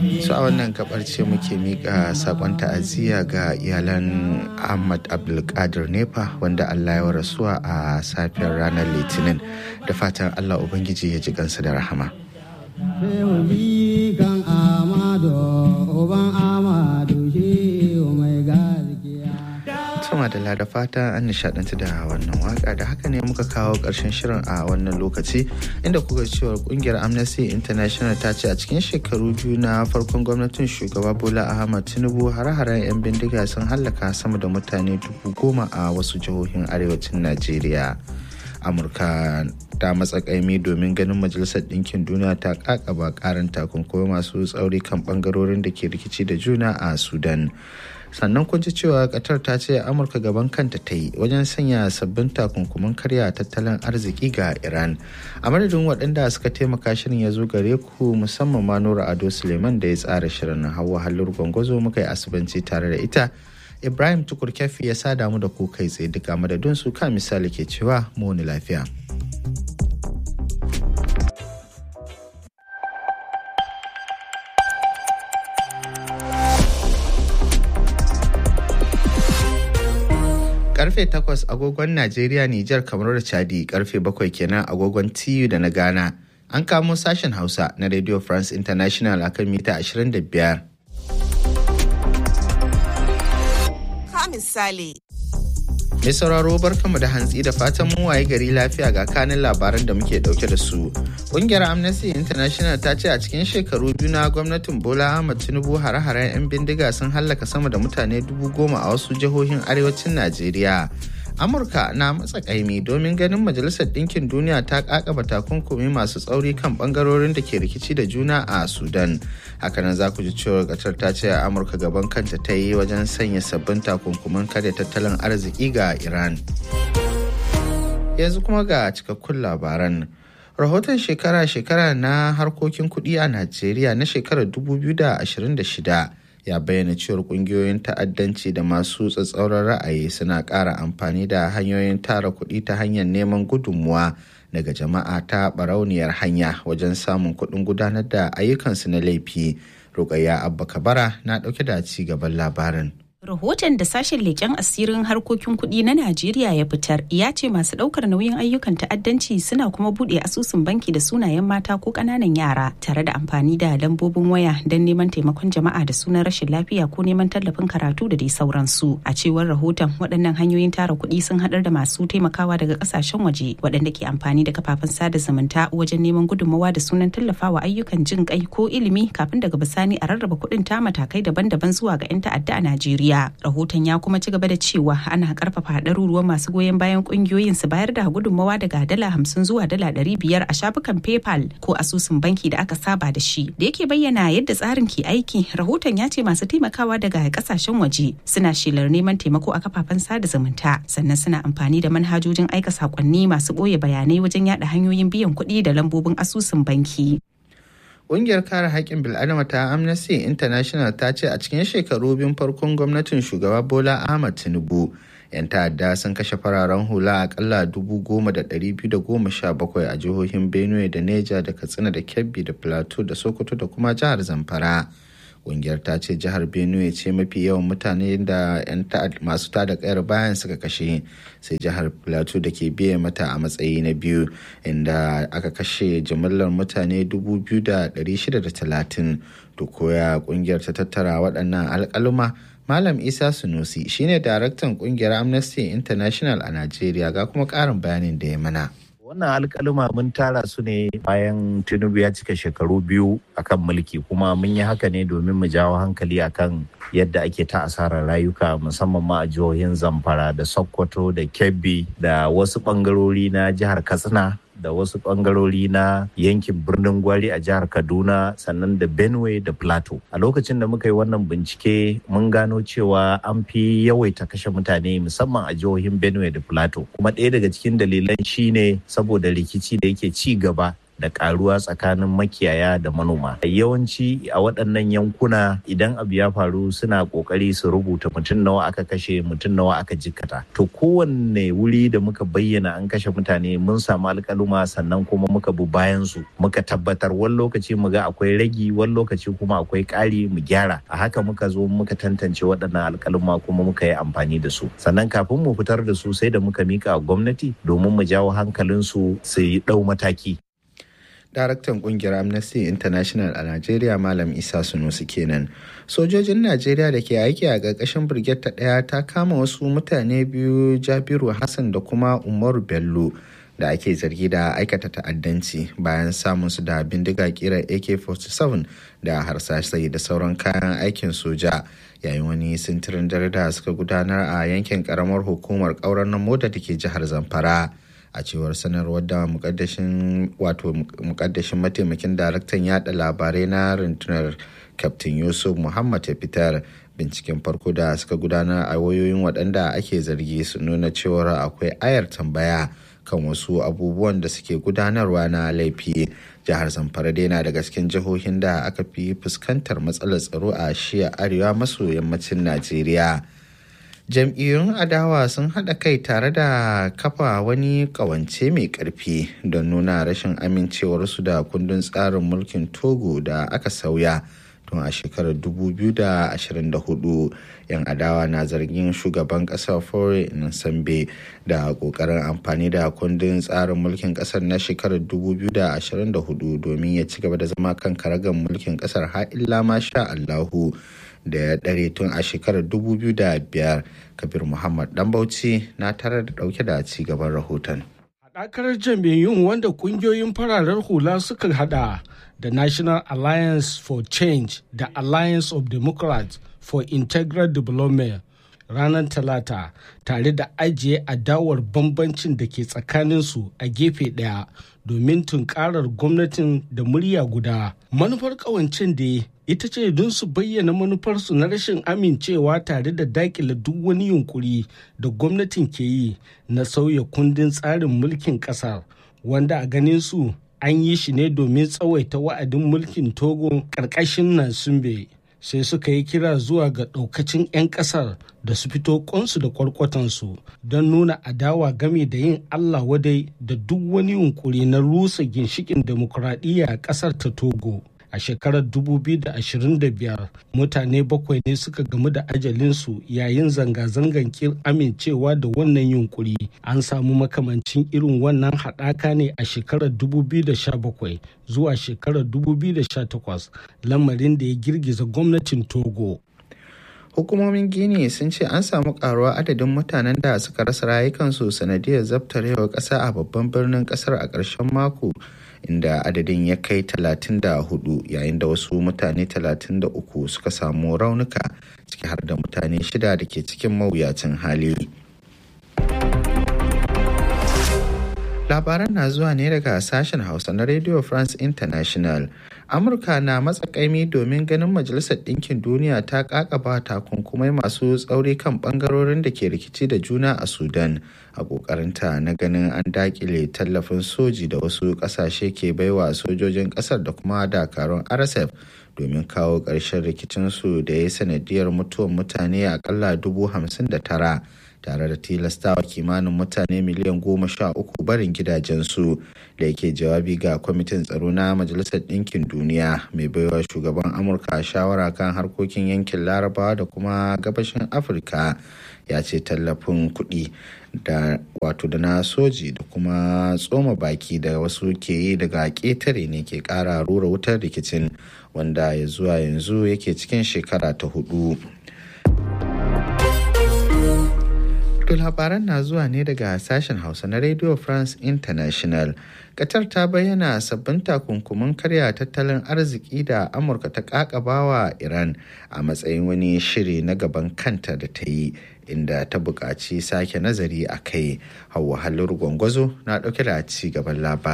su a wannan gabar ce muke mika sakon ta'aziyya ga iyalan ahmad abdulkadir nepa wanda allah ya rasuwa a safiyar ranar litinin da fatan allah ubangiji ya ji gansa da rahama sama da da fata an nishadantu da wannan waka da haka ne muka kawo karshen shirin a wannan lokaci inda kuka cewa kungiyar amnesty international ta ce a cikin shekaru biyu na farkon gwamnatin shugaba bola ahmad tinubu hare-haren 'yan bindiga sun hallaka sama da mutane dubu goma a wasu jihohin arewacin najeriya amurka ta matsa kaimi domin ganin majalisar ɗinkin duniya ta kakaba karin takunkumi masu tsauri kan bangarorin da ke rikici da juna a sudan sannan kun ji cewa qatar ta ce amurka gaban kanta ta yi wajen sanya sabbin takunkumin karya tattalin arziki ga iran a madadin waɗanda suka taimaka shirin ya zo gare ku musamman ma nura ado suleiman da ya tsara shirin hawa halur gwangwazo muka yi asibanci tare da ita ibrahim tukur kyafi ya sa damu da ku kai tsaye duka madadin su ka misali ke cewa mu lafiya. karfe 8 agogon Najeriya, Nijar, kamar da Chadi karfe 7 kenan agogon TU da na Ghana. An kamo sashen Hausa na Radio France International akan mita 25. Ka misali. Mai sauraro barkanmu da hantsi da fatan mu waye gari lafiya ga kanin labaran da muke dauke da su. Ƙungiyar Amnesty International ta ce a cikin shekaru biyu na gwamnatin Bola Ahmed Tinubu hare-haren 'yan bindiga sun hallaka sama da mutane dubu goma a wasu jihohin arewacin Najeriya. Amurka na matsa kaimi domin ganin Majalisar Ɗinkin Duniya ta kakaba takunkumi masu tsauri kan bangarorin da ke rikici da juna a Sudan. Hakanan za ku ji cewa Qatar ta ce Amurka gaban kanta ta yi wajen sanya sabbin takunkuman karya tattalin arziki ga Iran. Yanzu kuma ga cikakkun labaran. Rahoton shekara-shekara na harkokin kuɗi a Najeriya na shekarar 2026 ya bayyana cewar kungiyoyin ta'addanci da masu tsatsauran ra'ayi suna ƙara amfani da hanyoyin tara kuɗi ta hanyar neman gudunmuwa daga jama'a ta barauniyar hanya wajen samun kuɗin gudanar da ayyukansu na laifi rukayya abba kabara na ɗauke da ci gaban labarin Rahoton da sashen leƙen asirin harkokin kuɗi na Najeriya ya fitar ya ce masu ɗaukar nauyin ayyukan ta'addanci suna kuma buɗe asusun banki da sunayen mata ko ƙananan yara tare da amfani da lambobin waya don neman taimakon jama'a da sunan rashin lafiya ko neman tallafin karatu da dai sauransu. A cewar rahoton waɗannan hanyoyin tara kuɗi sun haɗar da masu taimakawa daga ƙasashen waje waɗanda ke amfani da kafafen sada zumunta wajen neman gudunmawa da sunan tallafawa ayyukan jin kai ko ilimi kafin daga bisani a rarraba kuɗin ta matakai daban-daban zuwa ga 'yan ta'adda a Najeriya. rahoton ya kuma ci gaba da cewa ana karfafa ɗaruruwan masu goyon bayan ƙungiyoyin su bayar da gudunmawa daga dala hamsin zuwa dala ɗari biyar a shafukan paypal ko asusun banki da aka saba da shi da yake bayyana yadda tsarin ke aiki rahoton ya ce masu taimakawa daga kasashen waje suna shelar neman taimako a kafafen sada zumunta sannan suna amfani da manhajojin aika sakonni masu ɓoye bayanai wajen yada hanyoyin biyan kuɗi da lambobin asusun banki Ƙungiyar kare haƙƙin bil'adama ta Amnesty International ta ce a cikin shekaru biyun farkon gwamnatin shugaba Bola Ahmad Tinubu 'yan ta'adda sun kashe fararen hula akalla bakwai a jihohin Benue da Neja da Katsina da Kebbi da Plateau da Sokoto da kuma jihar Zamfara. Ƙungiyar ta ce jihar Benue ce mafi yawan mutane da 'yan masu tada kayar bayan suka kashe sai jihar Plateau da ke biye mata a matsayi na biyu inda aka kashe jimillar mutane 2,630 to koya ƙungiyar ta tattara waɗannan alƙaluma Malam Isa Sunusi shine daraktan ƙungiyar Amnesty International a Najeriya ga kuma ƙarin bayanin da ya mana. wannan alkalima mun tara su ne bayan tinubu ya cika shekaru biyu akan mulki kuma mun yi haka ne domin mu jawo hankali akan yadda ake ta asarar rayuka musamman ma a jihohin zamfara da sokoto da kebbi da wasu bangarori na jihar katsina da wasu bangarori na yankin birnin gwari a jihar kaduna sannan da benue da plateau a lokacin da muka yi wannan bincike mun gano cewa an fi yawaita kashe mutane musamman a jihohin benue da plateau kuma ɗaya daga cikin dalilan shine saboda rikici da yake ci gaba da karuwa tsakanin makiyaya da manoma yawanci a waɗannan yankuna idan abu ya faru suna ƙoƙari su rubuta mutum nawa aka kashe mutum nawa aka jikkata to kowanne wuri da muka bayyana an kashe mutane mun samu alƙaluma sannan kuma muka bi bayan su muka tabbatar wani lokaci mu ga akwai ragi wani lokaci kuma akwai ƙari mu gyara a haka muka zo muka tantance waɗannan alƙaluma kuma muka yi amfani da su sannan kafin mu fitar da su sai da muka mika gwamnati domin mu jawo hankalinsu su yi ɗau mataki daraktan kungiyar amnesty international a najeriya malam isa sunusi kenan sojojin najeriya da ke aiki a ƙarƙashin birgit ta ɗaya ta kama wasu mutane biyu jabiru hassan da kuma umaru bello da ake zargi da aikata ta'addanci bayan samun su da bindiga kira ak-47 da harsashai da sauran kayan aikin soja yayin wani sintirin dare da suka gudanar a yankin karamar hukumar ƙaurar na mota da ke jihar zamfara a cewar sanarwar da mukaddashin wato mukaddashin mataimakin daraktan yada labarai na rundunar captain yusuf muhammad ya fitar binciken farko da suka gudanar a wayoyin waɗanda ake zargi su nuna cewar akwai ayar tambaya kan wasu abubuwan da suke gudanarwa na laifi jihar zamfara dai na daga cikin jihohin da aka fi fuskantar matsalar tsaro a shiya arewa maso yammacin najeriya jam'iyyun adawa sun haɗa kai tare da kafa wani ƙawance mai ƙarfi don nuna rashin amincewarsu da kundin tsarin mulkin togo da aka sauya tun a shekarar 2024 yan adawa na zargin shugaban ƙasar fore sambe da ƙoƙarin amfani da kundin tsarin mulkin ƙasar na shekarar 2024 domin ya ci gaba da zama kan karagar mulkin ƙasar har illa ma sha allahu da ya ɗare tun a shekarar 2005 kabir muhammad dan bauchi na tare da ɗauke da ci gaban rahoton haɗakar jam'iyyun wanda ƙungiyoyin fararen hula suka hada da national alliance for change da alliance of democrats for integral development ranar talata tare da ajiye adawar bambancin da ke tsakaninsu a gefe ɗaya domin tunkarar gwamnatin da murya guda manufar ƙawancin da ita ce don su bayyana manufarsu na rashin amincewa tare da dakile duk wani yunkuri da gwamnatin ke yi na sauya kundin tsarin mulkin kasar wanda a ganin su an yi shi ne domin tsawaita wa'adin mulkin togo ƙarƙashin nansumbe sai suka yi kira zuwa ga ɗaukacin 'yan ƙasar da su fito ƙonsu da kwarkwatansu don nuna adawa game da yin allah wadai da duk wani yunkuri na rusa ginshikin demokuraɗiyya a ƙasar ta togo a shekarar 2025 mutane bakwai ne suka gamu da ajalinsu yayin zanga-zangan kin amincewa da wannan yunkuri an samu makamancin irin wannan haɗaka ne a shekarar 2017 zuwa shekarar 2018 lamarin da ya girgiza gwamnatin togo hukumomin gini sun ce an samu karuwa adadin mutanen da suka rasa rayukansu sanadiyar zabtarewar ƙasa a babban birnin ƙasar a ƙarshen mako inda adadin ya kai 34 yayin da wasu mutane 33 suka samu raunuka ciki har da mutane shida da ke cikin mawuyacin hali. labaran na zuwa ne daga sashen hausa na radio france international amurka na matsakaimi domin ganin majalisar ɗinkin duniya ta kakaba takunkumai masu tsauri kan ɓangarorin da ke rikici da juna a sudan a ƙoƙarinta na ganin an dakile tallafin soji da wasu ƙasashe ke baiwa sojojin ƙasar da kuma dakarun rsf domin kawo ƙarshen rikicinsu da ya yi sanadiyar mutuwar mutane akalla dubu hamsin da tara tare da tilastawa kimanin mutane miliyan goma sha uku barin gidajensu da yake jawabi ga kwamitin tsaro na majalisar ɗinkin duniya mai baiwa shugaban amurka shawara kan harkokin yankin larabawa da kuma gabashin afirka ya ce tallafin kuɗi da wato da na soji da kuma tsoma baki da wasu ke yi daga ƙetare ne ke ƙara rura wutar rikicin wanda ya zuwa yanzu yake cikin shekara ta hudu. To labaran na zuwa ne daga sashen Hausa na Radio France International. Qatar ta bayyana sabbin takunkumin karya tattalin arziki da Amurka ta kakabawa Iran a matsayin wani shiri na gaban kanta da ta yi inda ta buƙaci sake nazari a kai. Hauwa halin gwangwazo na ɗauke da ci gaban labarin.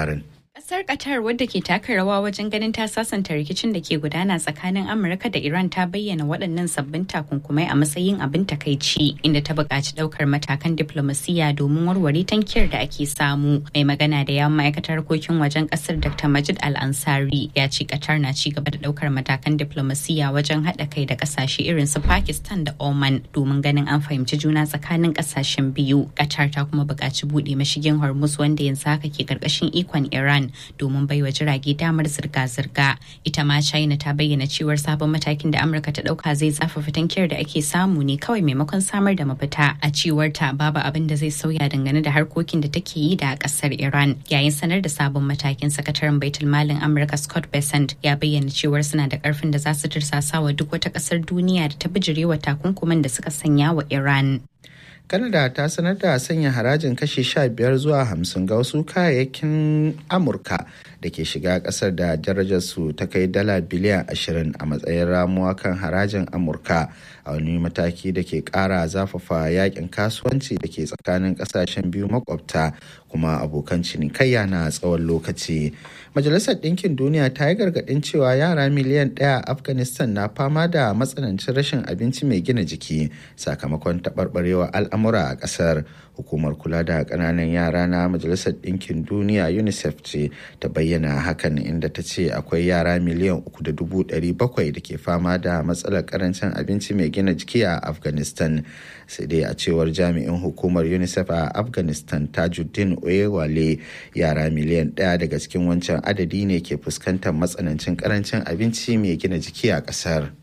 Kasar Qatar wadda ke taka rawa wajen ganin ta sasanta rikicin da ke gudana tsakanin Amurka da Iran ta bayyana waɗannan sabbin takunkumai a matsayin abin takaici inda ta buƙaci ɗaukar matakan diplomasiya domin warware tankiyar da ake samu. Mai magana da yawan ma'aikatar harkokin wajen ƙasar Dr. Majid Al-Ansari ya ce Qatar na ci gaba da ɗaukar matakan diplomasiya wajen haɗa kai da ƙasashe irin su Pakistan da Oman domin ganin an fahimci juna tsakanin ƙasashen biyu. Qatar ta kuma buƙaci buɗe mashigin Hormuz wanda yanzu haka ke ƙarƙashin ikon Iran domin baiwa jirage damar zirga-zirga ita ma china ta bayyana cewar sabon matakin da amurka ta dauka zai zafafa tankiyar da ake samu ne kawai maimakon samar da mafita a cewar ta babu abin da zai sauya dangane da harkokin da take yi da kasar iran yayin sanar da sabon matakin sakataren baitul malin amurka scott besant ya bayyana cewar suna da karfin da za su tirsasa wa duk wata kasar duniya da ta bijirewa takunkuman da suka sanya wa iran Canada ta sanar da sanya harajin kashi 15 zuwa 50 ga wasu kayayyakin Amurka da ke shiga kasar da darajarsu ta kai dala biliyan 20 a matsayin ramuwa kan harajin Amurka a wani mataki da ke kara zafafa yakin kasuwanci da ke tsakanin kasashen biyu makwabta kuma abokan cinikayya na tsawon lokaci. Majalisar Ɗinkin Duniya ta yi gargaɗin cewa yara miliyan ɗaya a Afghanistan na fama da matsanancin rashin abinci mai gina jiki sakamakon taɓarɓarewa al'amura a ƙasar. Hukumar kula da ƙananan yara na Majalisar Ɗinkin Duniya UNICEF ce ta bayyana hakan inda ta ce akwai yara miliyan uku da dubu ɗari bakwai da ke fama da matsalar ƙarancin abinci mai gina jiki a Afghanistan. Sai dai a cewar jami'in hukumar UNICEF a Afghanistan Tajuddin Oyewale yara miliyan ɗaya daga cikin wancan adadi ne ke fuskantar matsanancin karancin abinci mai gina jiki a ƙasar.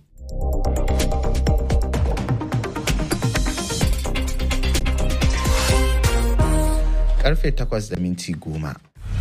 Karfe takwas da minti goma.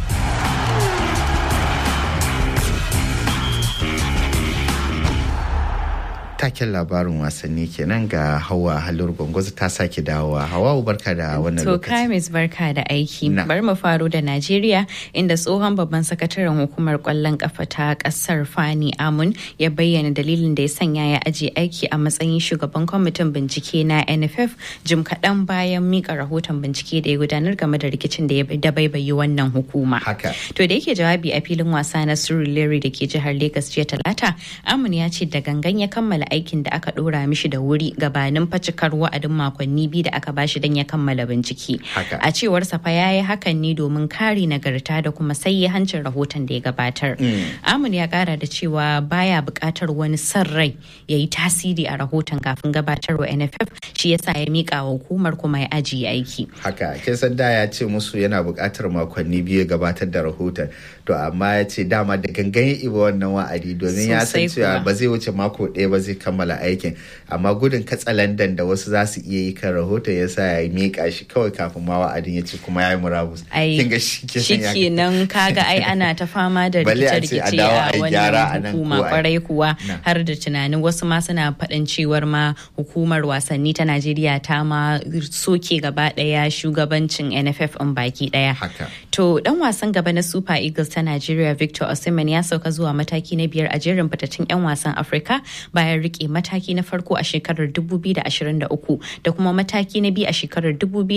taken labarin wasanni kenan ga hawa halur gwangwazo ta sake dawowa hawa barka da wannan To lokaci Kamis barka da aiki. Na. Bari mu faro da Najeriya inda tsohon babban sakataren hukumar kwallon kafa ta kasar Fani Amun ya bayyana dalilin da ya sanya ya aje aiki a matsayin shugaban kwamitin bincike na NFF jim kaɗan bayan mika rahoton bincike da ya gudanar game da rikicin da ya da baibayi wannan hukuma. haka To da yake jawabi a filin wasa na Surulere da ke jihar Legas jiya Talata, Amun ya ce da gangan ya kammala aikin da aka dora mishi da wuri gabanin facikar wa'adin makonni biyu da aka bashi don ya kammala bincike. Haka. A cewar sa ya yi hakan ne domin kare nagarta da kuma sai hancin rahoton da ya gabatar. Amun ya kara da cewa baya buƙatar wani son rai ya yi tasiri a rahoton kafin gabatarwa NFF shi yasa ya mika wa hukumar kuma ya ajiye aiki. haka kin san da ya ce musu yana buƙatar makonni biyu ya gabatar da rahoton to amma ya ce dama da gangan ya iba wannan wa'adi domin ya san Sosai cewa kuwa. ba zai wuce mako ɗaya ba zai kammala aikin amma gudun katsalandan da wasu za su iya yi kan rahoton ya sa ya miƙa shi kawai kafin ma wa'adin ya ce kuma ya yi murabus ai kin ga shi kenan ya- kenan kaga ai ana ta fama da Balle a ce a rikice-rikice dawo a a yi gyara a wannan nan hukuma ko a- kwarai kuwa Na. har da tunanin wasu ma suna faɗin cewar ma hukumar wasanni ta Najeriya ta ma soke gaba ɗaya shugabancin NFF in baki ɗaya. haka To dan wasan gaba na Super Eagles ta Najeriya Victor Osimhen ya sauka zuwa mataki na biyar a jerin fitattun 'yan wasan Afirka bayan rike mataki na farko a shekarar 2023 da kuma mataki na biyu a shekarar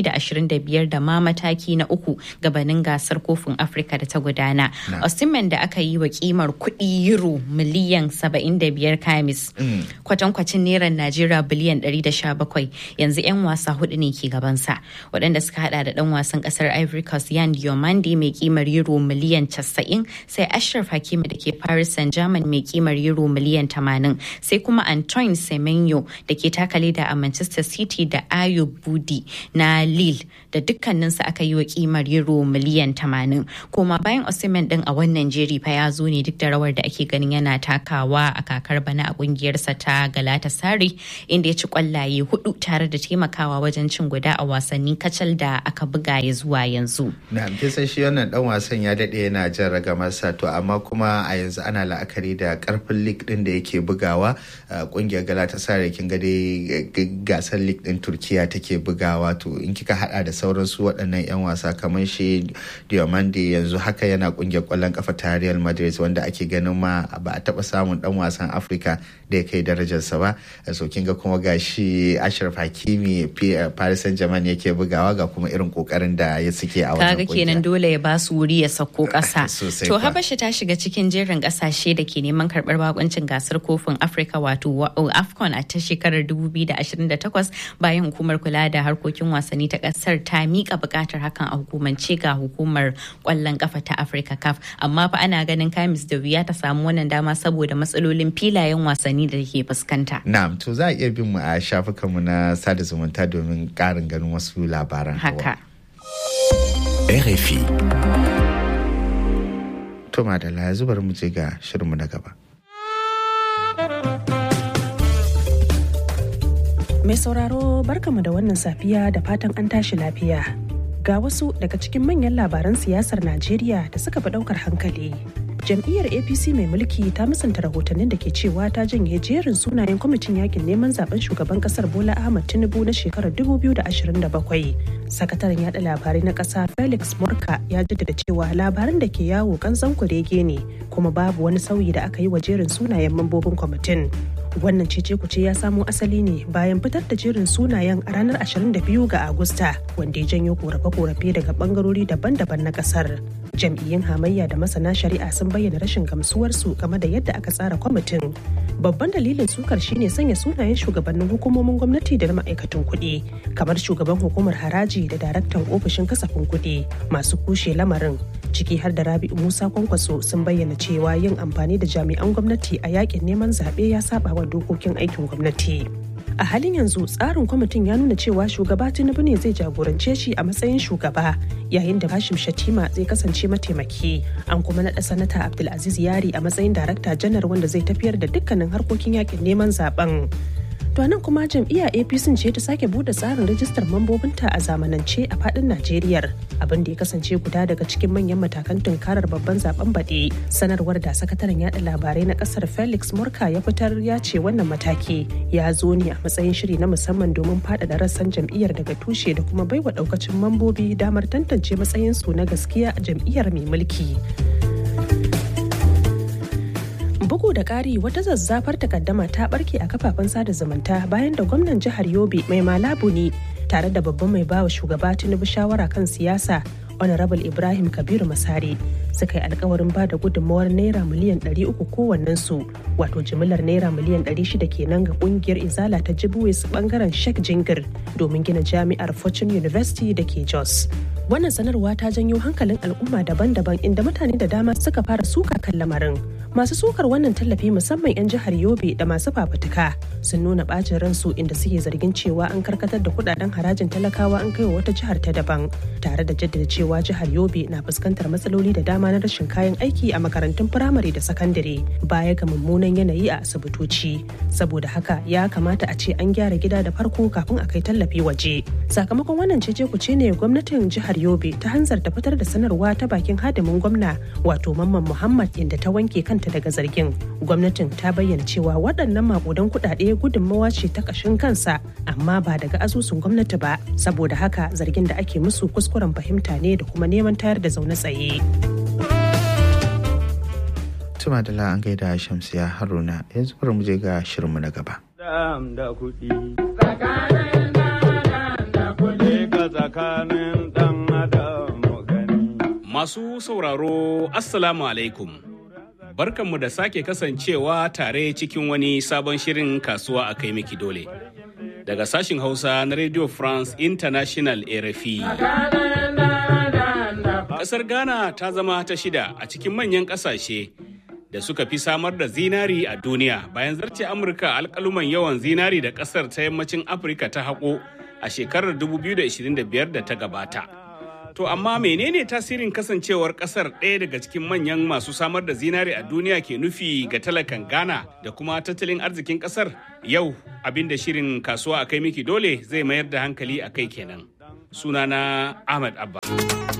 2025 da ma mataki na uku gabanin gasar kofin Afirka da ta gudana. Na. Osimhen da aka yi wa kimar kuɗi euro miliyan 75 kamis kwatankwacin neran Najeriya biliyan 117 yanzu 'yan wasa hudu ne ke gabansa waɗanda suka hada da ɗan wasan ƙasar Ivory Coast Yan Diomande mai kimar euro miliyan 90 sai Ashraf Hakimi da ke Paris Saint-Germain mai kimar euro miliyan 80 sai kuma Antoine Semenyo da ke takale da a Manchester City da Ayo Budi na Lille da dukkaninsu aka yi wa kimar euro miliyan 80 koma bayan Osimhen din a wannan jeri fa ya zo ne duk da rawar da ake ganin yana takawa a kakar bana a kungiyarsa ta Galatasaray inda ya ci kwallaye hudu tare da taimakawa wajen cin guda a wasanni kacal da aka buga ya zuwa yanzu. na kin san shi wannan dan wasan ya dade yana jan ragamarsa to amma kuma a yanzu ana la'akari da karfin league din da yake bugawa a kungiyar galatasaray kin ga dai g- gasar league din turkiya take bugawa to in kika hada da sauran su waɗannan yan wasa kamar shi diomande yanzu haka yana kungiyar kwallon kafa ta real madrid wanda ake ganin ma ba a taba samun dan wasan afirka da ya kai darajarsa ba so kin ga kuma gashi ashraf hakimi P- paris saint germain yake bugawa ga kuma irin kokarin da ya suke a wannan Kaga kenan kungiya. dole ya ba su wuri ya sauko ƙasa. Sosai To kuwa. Habasha ta shiga cikin jerin ƙasashe da ke neman karɓar bakuncin gasar kofin Afirka wato wa- AFCON a ta shekarar 2028 bayan hukumar kula da harkokin wasanni ta ƙasar ta miƙa buƙatar hakan a hukumance ga hukumar ƙwallon ƙafa ta Afirka CAF. Amma fa ana ganin kamis da wuya ta samu wannan dama saboda matsalolin filayen wasanni da ke fuskanta. Na'am to za a iya bin mu a shafukanmu na sada zumunta domin ƙarin ganin wasu labaran. Hawa. Haka. RFI. To madalla yanzu bari mu je ga shirinmu na gaba. Mai sauraro barkamu da wannan safiya da fatan an tashi lafiya. Ga wasu daga cikin manyan labaran siyasar Najeriya da suka fi daukar hankali. Jam'iyyar APC mai mulki ta musanta rahotannin da ke cewa ta janye jerin sunayen kwamitin yakin neman zaben shugaban kasar Bola Ahmad Tinubu na shekarar 2027. Sakataren yada labarai na kasa Felix Morka ya jaddada cewa labaran da ke yawo kanzan kurege ne kuma babu wani sauyi da aka yi wa jerin sunayen mambobin kwamitin. wannan cece kuce ya samo asali ne bayan fitar da jerin sunayen a ranar 22 ga agusta wanda ya janyo korafe-korafe daga bangarori daban-daban na kasar jam'iyyun hamayya da masana shari'a sun bayyana rashin gamsuwarsu game da yadda aka tsara kwamitin babban dalilin sukar shine sanya sunayen shugabannin hukumomin gwamnati da na ma'aikatan kuɗi kamar shugaban hukumar haraji da daraktan ofishin kasafin kuɗi masu kushe lamarin ciki har da rabi'u musa kwankwaso sun bayyana cewa yin amfani da jami'an gwamnati a yakin neman zaɓe ya saba wa dokokin aikin gwamnati a halin yanzu tsarin kwamitin ya nuna cewa shugaba tinubu ne zai jagorance shi a matsayin shugaba yayin da bashim shatima zai kasance mataimaki an kuma naɗa sanata abdulaziz yari a matsayin darakta janar wanda zai tafiyar da dukkanin harkokin yakin neman zaben To nan kuma jam'iyya APC ce ta sake bude tsarin rajistar mambobinta a zamanance a fadin Najeriya abin da ya kasance guda daga cikin manyan matakan tunkarar babban zaben baɗe. Sanarwar da sakataren yada labarai na kasar Felix Murka ya fitar ya ce wannan mataki ya zo ne a matsayin shiri na musamman domin faɗaɗa rassan jam'iyyar daga tushe da kuma baiwa ɗaukacin mambobi damar tantance matsayinsu na gaskiya a jam'iyyar mai mulki. bugu da ƙari wata zazzafar takaddama ta barke a kafafen sada zumunta bayan da gwamnan jihar yobe mai malabu ne tare da babban mai bawa shugaba tinubu shawara kan siyasa honorable ibrahim kabiru masari suka yi alkawarin ba da gudunmawar naira miliyan 300 kowannensu wato jimillar naira miliyan 600 kenan ga kungiyar izala ta jibuwis bangaren shek jingir domin gina jami'ar fortune university da ke jos wannan sanarwa ta janyo hankalin al'umma daban-daban inda mutane da dama suka fara suka kan lamarin masu sukar wannan tallafi musamman 'yan jihar yobe da masu fafutuka sun nuna bacin ransu inda suke zargin cewa an karkatar da kudaden harajin talakawa an kai wa wata jihar ta daban tare da jaddada cewa jihar yobe na fuskantar matsaloli da dama na rashin kayan aiki a makarantun firamare da sakandare baya ga mummunan yanayi a asibitoci saboda haka ya kamata a ce an gyara gida da farko kafin a kai tallafi waje sakamakon wannan cece kuce ne gwamnatin jihar yobe ta hanzarta fitar da sanarwa ta bakin hadimin gwamna wato mamman muhammad inda ta wanke kanta daga zargin gwamnatin ta bayyana cewa waɗannan makudan kuɗaɗe gudunmawa ce ta ƙashin kansa amma ba daga asusun gwamnati ba saboda haka zargin da ake musu kuskuren fahimta ne da kuma neman tayar da zaune tsaye. Tuma da an gaida Shamsiya Haruna yanzu bari mu je ga shirinmu na gaba. da kuɗi. tsakanin ɗan adam gani. Masu sauraro, Assalamu alaikum. Barkanmu da sake kasancewa tare cikin wani sabon shirin kasuwa a kai miki dole. Daga sashin Hausa na Radio France International RFI. Ƙasar Ghana ta zama ta shida a cikin manyan ƙasashe da suka fi samar da zinari a duniya bayan zarce Amurka alƙaluman yawan zinari da ƙasar ta yammacin Afirka ta haƙo a shekarar 2025 da ta gabata. To amma menene tasirin kasancewar kasar ɗaya daga cikin manyan masu samar da zinari a duniya ke nufi ga talakan Ghana da kuma tattalin arzikin kasar? Yau abinda shirin kasuwa a kai miki dole zai mayar da hankali a kai kenan. Sunana Ahmad Abba.